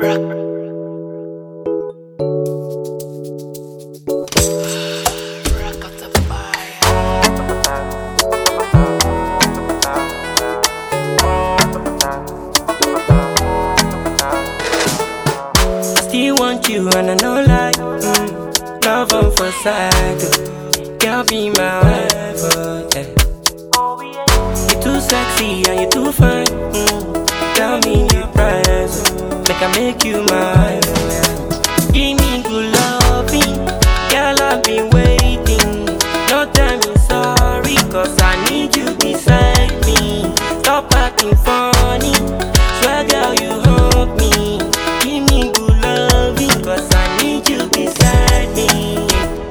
Still want you and I know like mm, Love on for side oh. Girl be my wife oh, yeah. You too sexy and you too fine mm. Tell me your price oh. Make I make you mine oh, yeah. Give me good loving Girl I've been waiting No time is sorry Cause I need you beside me Stop acting funny Swear girl you haunt me Give me good loving Cause I need you beside me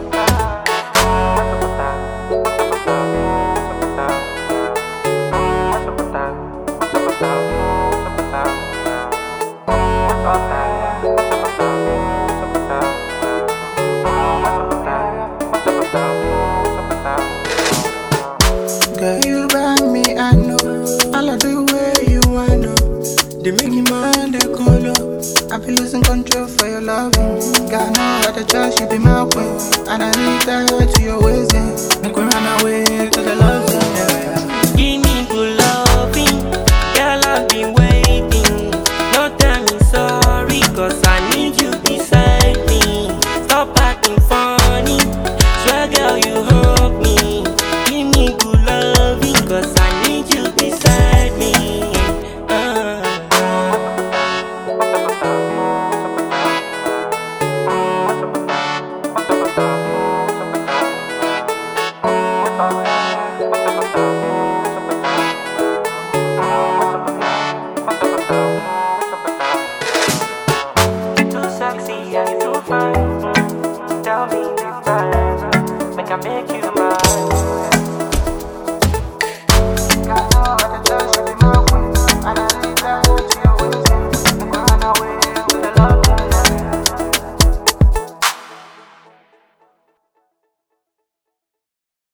Girl, you bang me, I know. I love the way you want know. They make me mind the color. I be losing control for your loving. God know how to trust you be my queen. And I need that to your ways. yeah. Make we run away to the love zone. Yeah, yeah. Give me good loving Girl I've been waiting No time is sorry Cause I need you beside me Stop acting funny Swear girl you haunt me Give me good loving Cause I need you beside me uh. Too sexy and you too fine. Tell me the price. Make I make